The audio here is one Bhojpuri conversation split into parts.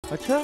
अच्छा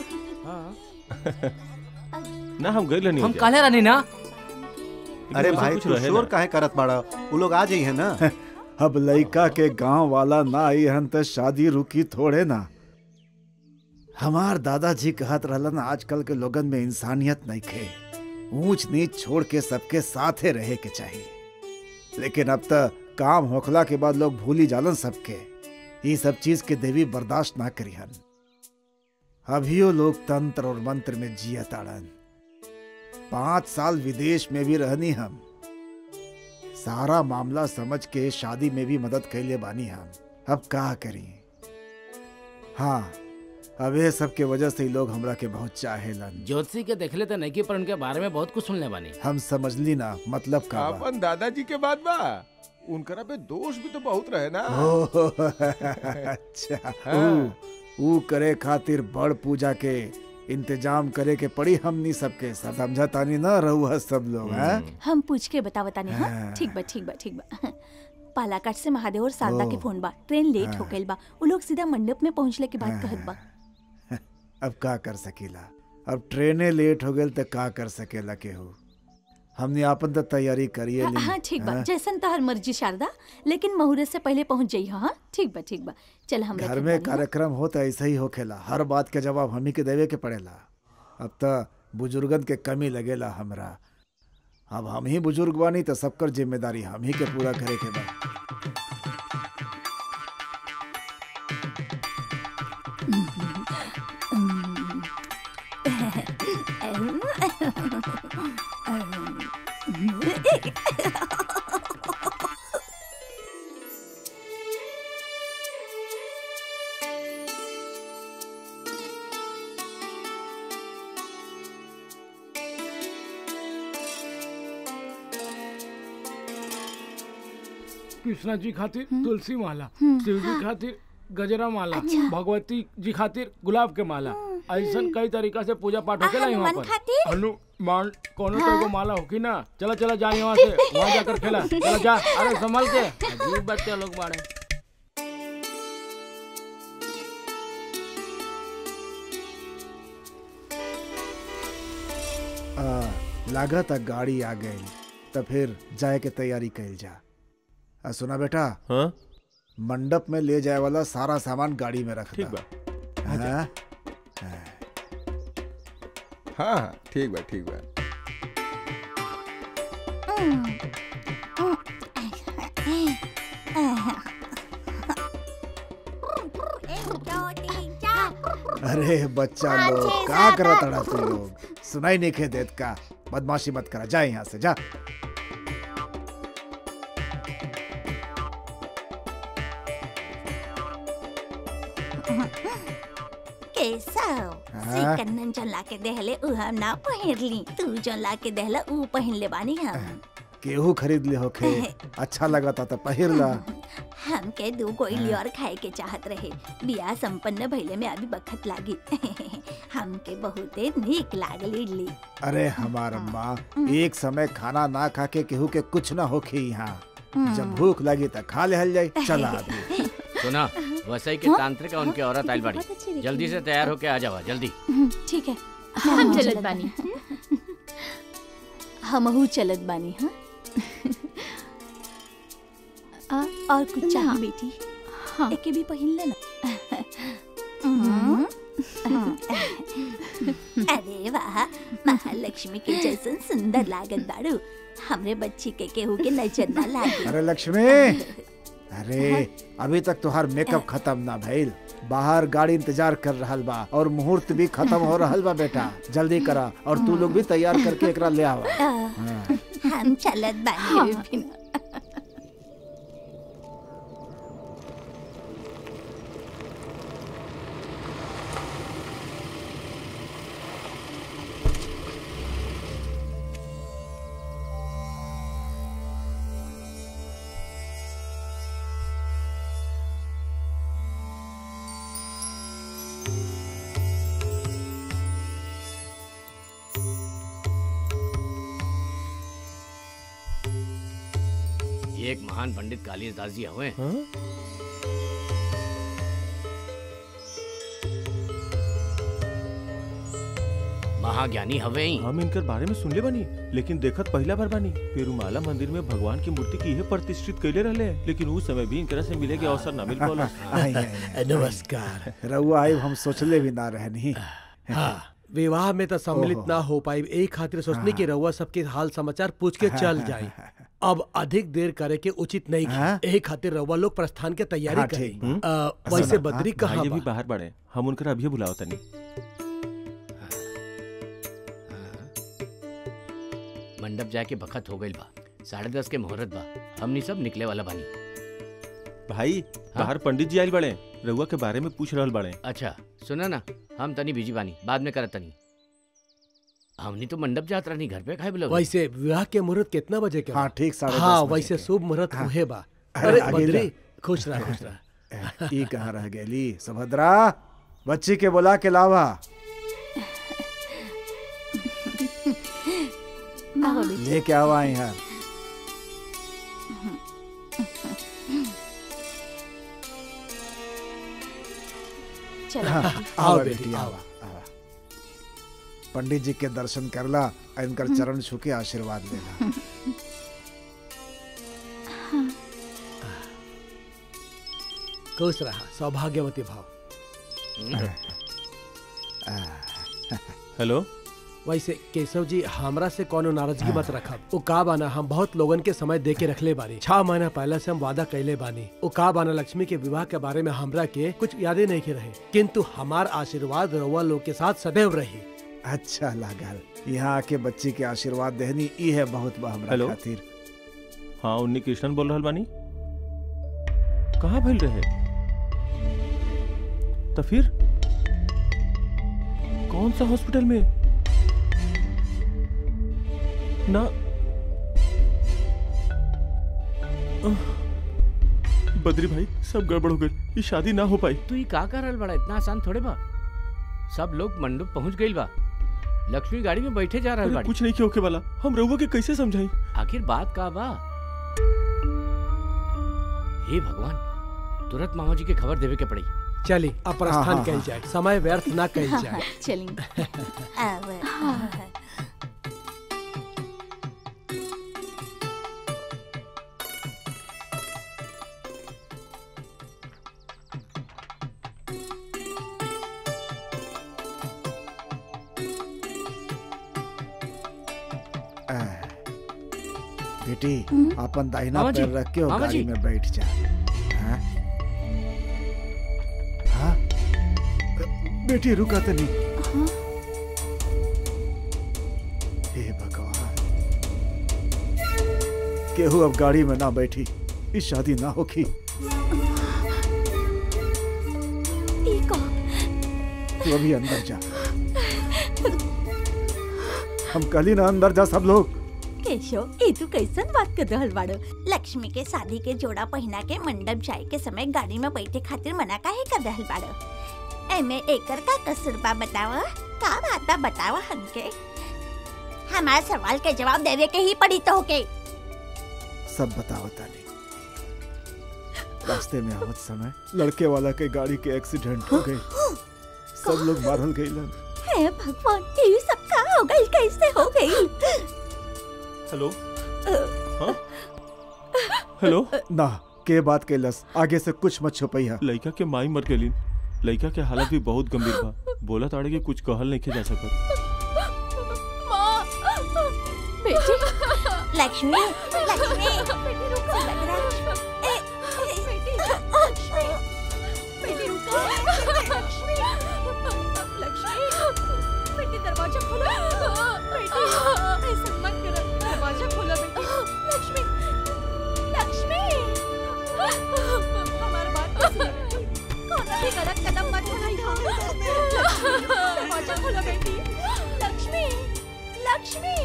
ना हम गए नहीं हम काले रानी ना अरे भाई तू शोर काहे करत बाड़ा वो लोग आ जाइए ना अब लइका के गांव वाला ना आई हन त शादी रुकी थोड़े ना हमार दादाजी कहत रहलन आजकल के लोगन में इंसानियत नहीं खे ऊंच नीच छोड़ के सबके साथे रहे के चाहिए लेकिन अब तक काम होखला के बाद लोग भूली जालन सबके ये सब चीज के देवी बर्दाश्त ना करिहन अभियो लोग तंत्र और मंत्र में जिया ताड़न पांच साल विदेश में भी रहनी हम सारा मामला समझ के शादी में भी मदद कैले बानी हम अब का करी हाँ अब ये सब के वजह से ही लोग हमरा के बहुत चाहेलन ज्योतिषी के देखले तो नहीं की पर उनके बारे में बहुत कुछ सुनले बानी हम समझली ना मतलब का बा अपन दादाजी के बाद बा उनकरा पे दोष भी तो बहुत रहे ना ओह, अच्छा हाँ। ऊ ऊ करे खातिर बड़ पूजा के इंतजाम करे के पड़ी हमनी सबके सब समझा तानी ना रहुआ सब लोग हैं हम पूछ के बतावता नहीं हाँ हाँ। ठीक बा ठीक बा ठीक बा पालाकाट से महादेव और शारदा के ओह। फोन बा ट्रेन लेट हाँ। हो गइल बा वो लोग सीधा मंडप में पहुंचले के बाद कहत बा अब का कर सकीला अब ट्रेने लेट हो गई तो का कर सकेला केहू हमने आपन तो तैयारी करिए हाँ, ली हाँ ठीक बा हाँ? जैसन तहर मर्जी शारदा लेकिन मुहूर्त से पहले पहुंच जाई हाँ ठीक बा ठीक बा चल हम घर में कार्यक्रम हो तो ऐसा ही होखेला हर बात के जवाब हम ही के देवे के पड़ेला अब तो बुजुर्गन के कमी लगेला हमरा अब हम ही बुजुर्ग बानी तो सबकर जिम्मेदारी हम ही के पूरा करे के बा कृष्णा जी खातिर तुलसी माला शिव जी खातिर गजरा माला भगवती जी खातिर गुलाब के माला ऐसा कई तरीका से पूजा पाठ होकेला यहाँ हनुमान पर खातिर? हनुमान कोनो तो एगो माला होकी ना चला चला जा यहाँ से वहाँ जाकर खेला चला जा अरे संभल के अजीब बच्चे लोग बाड़े आ, लागत आ गाड़ी आ गई तो फिर जाए के तैयारी कैल जा आ, सुना बेटा हाँ मंडप में ले जाए वाला सारा सामान गाड़ी में रख ठीक दा। बा हाँ? हाँ हाँ ठीक बा ठीक बा अरे बच्चा लोग का करत अड़ा तू लोग सुनाई नहीं खे देत का बदमाशी मत करा जा यहाँ से जा केसव हाँ? कन्नन जो लाके देहले उ हम ना पहिरली तू जो लाके देहला उ पहिन ले बानी हम केहू खरीद ले होखे अच्छा लगा था तो पहिर ला हमके दू गोइली और खाए के चाहत रहे बियाह संपन्न भइले में अभी बखत लागी हमके बहुते नीक लागल इडली अरे हमार माँ एक समय खाना ना खा के केहू के कुछ ना होखे यहाँ जब भूख लगी तो खा ले हल जाई चला अभी सुना वसई के तांत्रिक और उनके औरत आइल बहुत अच्छी बाड़ी दिखी। जल्दी से तैयार होके आ जावा जल्दी ठीक है हम चलत बानी हमहू चलत बानी हाँ आ, और कुछ ना। चाहिए बेटी हाँ एके भी पहिन लेना अरे वाह महालक्ष्मी के जैसन सुंदर लागत बाड़ू हमरे बच्ची के केहू के नजर ना लागे अरे लक्ष्मी अरे अभी तक तुहार मेकअप खत्म ना भइल बाहर गाड़ी इंतजार कर रहल बा और मुहूर्त भी खत्म हो रहल बा बेटा जल्दी करा और तू लोग भी तैयार करके एकरा ले आवा हाँ। हम चलत बानी बिना ये एक महान पंडित कालिदास जी हुए हाँ? महाज्ञानी हवे ही हम इनकर बारे में सुनले बानी लेकिन देखत पहला बार बानी पेरुमाला मंदिर में भगवान की मूर्ति की है प्रतिष्ठित कैले रहले लेकिन उस समय भी इनकरा से मिले के अवसर ना मिल पाला आई, आई, आई। नमस्कार रउआ आई हम सोचले भी ना रहनी हाँ विवाह में तो सम्मिलित ओहो। ना हो पाई एक खातिर सोचने की रउआ सबके हाल समाचार पूछ के चल जाए अब अधिक देर करे के उचित नहीं हाँ? एक खातिर रउआ लोग प्रस्थान के तैयारी हाँ, करी ठीक बा। अ, वैसे सुना, बद्री भाई कहाँ ये भी बा? बाहर बड़े हम उनकर अभी बुलाओ तनी मंडप जाके बखत हो गइल बा साढ़े दस के मुहूर्त बा हमनी सब निकले वाला बानी भाई बाहर पंडित जी आयल बड़े रउआ के बारे में पूछ रहल बड़े अच्छा सुना ना हम तनी बिजी बानी बाद में करत तनी हमनी तो मंडप जात रहनी घर पे खाए बोलो वैसे विवाह के मुहूर्त कितना बजे के बा? हाँ ठीक साढ़े हाँ दस बजे वैसे के। शुभ मुहूर्त हाँ। उहे बा अरे, अरे आगे बद्री जा। खुश रहा खुश रहा ई कहाँ रह गेली सुभद्रा बच्ची के बुला के लावा आओ बेटी लेके आवा यहाँ चलो हाँ, बेटी। आओ आवा बेटी, बेटी आओ। आवा आवा पंडित जी के दर्शन करला आ इनकर चरण छू के आशीर्वाद लेला खुश रहा सौभाग्यवती भाव हेलो वैसे केशव जी हमरा से कोनो नाराजगी मत रखब वो का बाना हम बहुत लोगन के समय दे के रखले बानी छह महीना पहले से हम वादा कैले बानी वो का बाना लक्ष्मी के विवाह के बारे में हमरा के कुछ यादें नहीं के रहे किंतु हमार आशीर्वाद रउआ लोग के साथ सदैव रही अच्छा लागल यहाँ आके बच्ची के आशीर्वाद देहनी ई है बहुत बा हमरा हेलो? खातिर हाँ उन्नी कृष्णन बोल रहल बानी कहाँ भइल रहे तो फिर कौन सा हॉस्पिटल में ना आह, बद्री भाई सब गड़बड़ हो गई ये शादी ना हो पाई तू ही का कर रहल बड़ा इतना आसान थोड़े बा सब लोग मंडप पहुंच गइल बा लक्ष्मी गाड़ी में बैठे जा रहल अरे बाड़ी कुछ नहीं किया होके वाला हम रउआ के कैसे समझाई आखिर बात का बा हे भगवान तुरंत मामा जी के खबर देवे के पड़ी चली अब हाँ, प्रस्थान हाँ, कल हाँ। जाए समय व्यर्थ ना कल हाँ, जाए चलेंगे अब आ, बेटी अपन दाहिना मामा जी, पैर रख के और मामा गाड़ी जी। में बैठ जा हाँ? हाँ? बेटी रुका तो नहीं हे भगवान केहू अब गाड़ी में ना बैठी इस शादी ना होगी ई को तू अभी अंदर जा हम कल ही ना अंदर जा सब लोग केशव ये तू कैसन बात कर रहल बाड़ो लक्ष्मी के शादी के जोड़ा पहिना के मंडप जाए के समय गाड़ी में बैठे खातिर मना काहे कर रहल बाड़ो एमे एकर का कसूर बा बतावा का बात बा बतावा हमके हमारे सवाल के जवाब देवे के ही पड़ी तो होके सब बताओ ताली रास्ते में आवत समय लड़के वाला के गाड़ी के एक्सीडेंट हो गई सब लोग मारल गईलन हे भगवान ये सब का हो गई कैसे हो गई हेलो हाँ हेलो ना के बात कैलस आगे से कुछ मत छुपैया लड़का के माई मर गलीन लड़का के हालत भी बहुत गंभीर बा बोला ताड़े कि कुछ कहल नहीं जा सकत बेटी लक्ष्मी लक्ष्मी बेटी रुको सुभद्रा ए बेटी लक्ष्मी बेटी रुको लक्ष्मी लक्ष्मी बेटी दरवाजा खोलो बेटी ऐसा मत करो दरवाजा खोलो बेटी लक्ष्मी लक्ष्मी हमारी बात तो सुनो बेटी कौन भी गलत कदम मत उठाइए लक्ष्मी दरवाजा खोलो बेटी लक्ष्मी लक्ष्मी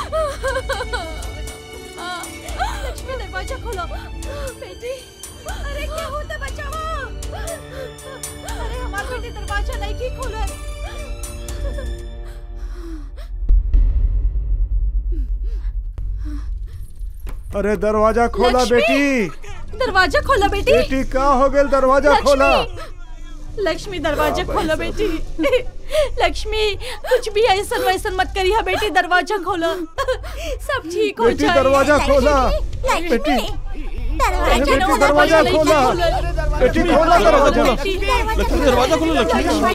लक्ष्मी दरवाजा खोलो बेटी अरे क्या होता बचाओ अरे हमारा बेटी दरवाजा नहीं की खोले अरे दरवाजा खोला लक्ष्मी! बेटी दरवाजा खोलो बेटी बेटी का हो गया दरवाजा खोला लक्ष्मी लक्ष्मी दरवाजा खोलो बेटी लक्ष्मी कुछ भी ऐसा वैसा मत करी हा बेटी दरवाजा खोलो सब ठीक हो बेटी जाए दरवाजा खोला लक्ष्मी बेटी दरवाजा बेटी दरवाजा खोला बेटी खोला दरवाजा बेटी, लक्ष्मी दरवाजा खोलो लक्ष्मी लक्ष्मी